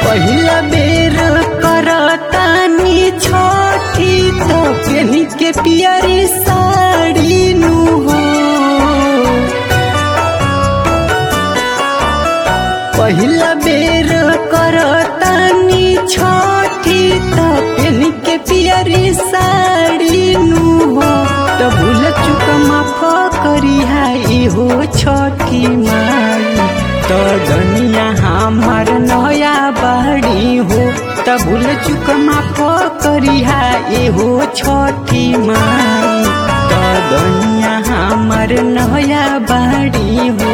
पहिला बेर करतानी छठी तो पेनी के पियरी साड़ी नु हो पहिला बेर करतानी छठी तो पेनी के पियरी साड़ी नु हो तो भूल चुक माफ करी है हो छठी माई तो दुनिया हमार नया बाड़ी हो त भूल चुक माफ करी है हो छठी माई तो दुनिया हमार नया बाड़ी हो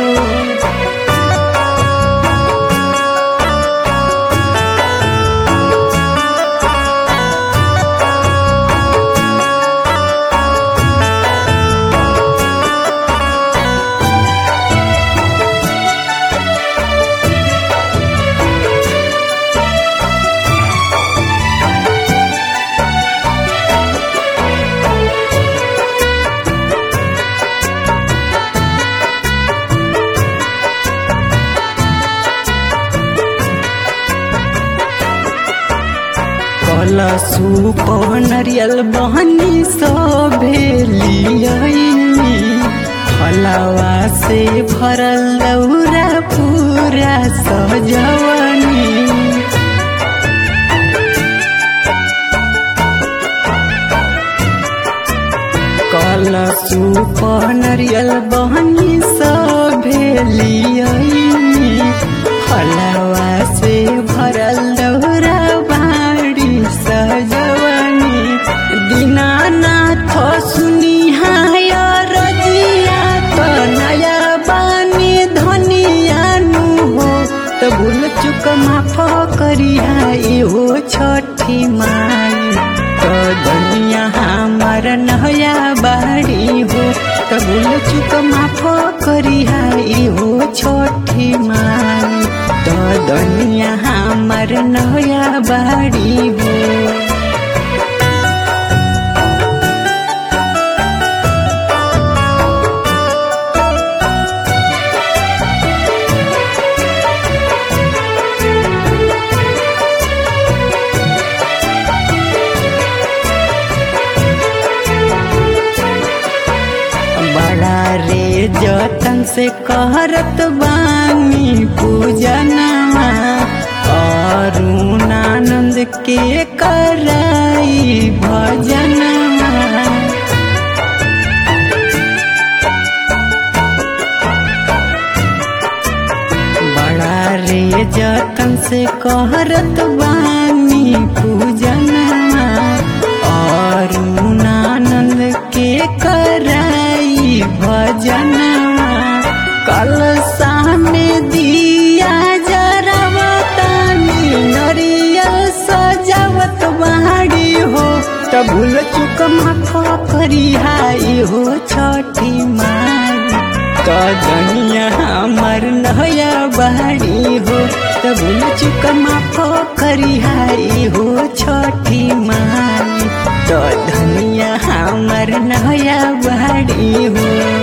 कलसु नरियल बहनी सभेली फलवा से भरल लौरा पूरा सजवनी कलसु नरियल बहनी सभेली फलवा से भरल लौरा बाड़ी सजवनी दीनानाथ सुनी हाय रजिया तो नया बानी धनिया नु हो तो भूल चुक माफ करी हाय हो छठी माई तो दुनिया हमार नया बाड़ी हो तो भूल चुक माफ करी हाय हो छठी माई तो दुनिया हमार नया बाड़ी हो बड़ा रे जतन से कहरत बानी पूजनमा अरुणानंद के कराई भजनमा बड़ा रे जतन से कहरत बानी पूजनमा अरुणानंद के कराई भजनमा कल सामने दिया जरावतानी नरियल सजावत बाड़ी हो त भूल चुक माफ करी हाई हो छठी माई त दुनिया हमर नया बाड़ी हो त भूल चुक माफ करी हाई हो छठी माई तो धनिया हमर नया बाड़ी हो